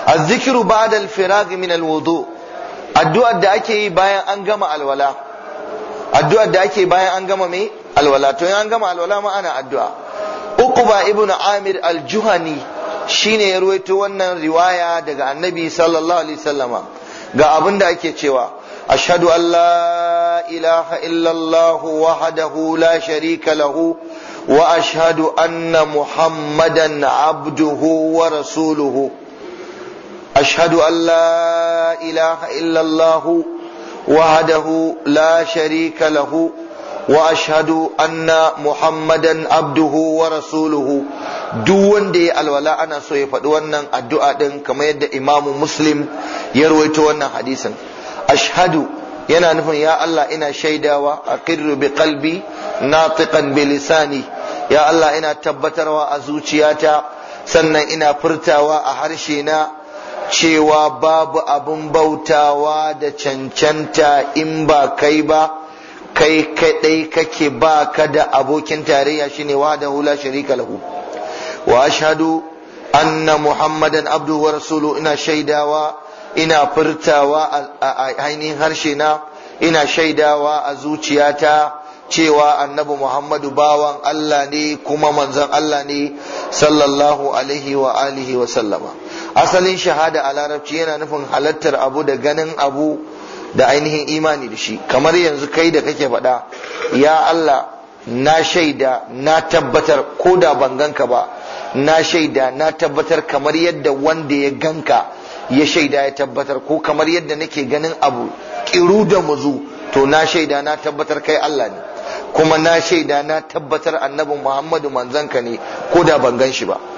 الذكر بعد الفراغ من الوضوء addu'ar da ake yi bayan an gama alwala addu'ar da ake bayan an gama mai alwala to an gama alwala ma ana addu'a uqba ibnu amir al-juhani shine ya ruwaito wannan riwaya daga annabi sallallahu alaihi wasallama ga abin da ake cewa ashhadu an la ilaha illallah wahdahu la sharika lahu wa ashhadu anna muhammadan abduhu wa rasuluhu أشهد أن لا إله إلا الله وحده لا شريك له وأشهد أن محمدا عبده ورسوله duk wanda ya alwala ana so ya faɗi wannan addu'a ɗin kamar yadda imamu muslim ya rawaito wannan hadisin ashhadu yana nufin ya Allah ina shaidawa aqirru bi qalbi natiqan bi lisani ya Allah ina tabbatarwa a zuciyata sannan ina furtawa a harshe na cewa babu abin bautawa da cancanta in ba kai ba kai kadai kake ba ka da abokin tarayya shine wahdahu la sharika lahu wa ashhadu anna muhammadan abduhu wa rasuluhu ina shaidawa ina furtawa a ainihin harshe na ina shaidawa a zuciyata cewa annabi muhammadu bawan Allah ne kuma manzon Allah ne sallallahu alaihi wa alihi wa sallama asalin shahada a larabci yana nufin halattar abu da ganin abu da ainihin imani da shi kamar yanzu kai da kake faɗa ya Allah na shaida na tabbatar ko da ban ganka ba na shaida na tabbatar kamar yadda wanda ya ganka ya shaida ya tabbatar ko kamar yadda nake ganin abu kiru da muzu to na shaida na tabbatar kai Allah ne kuma na shaida na tabbatar annabi Muhammadu manzanka ne ko da ban gan shi ba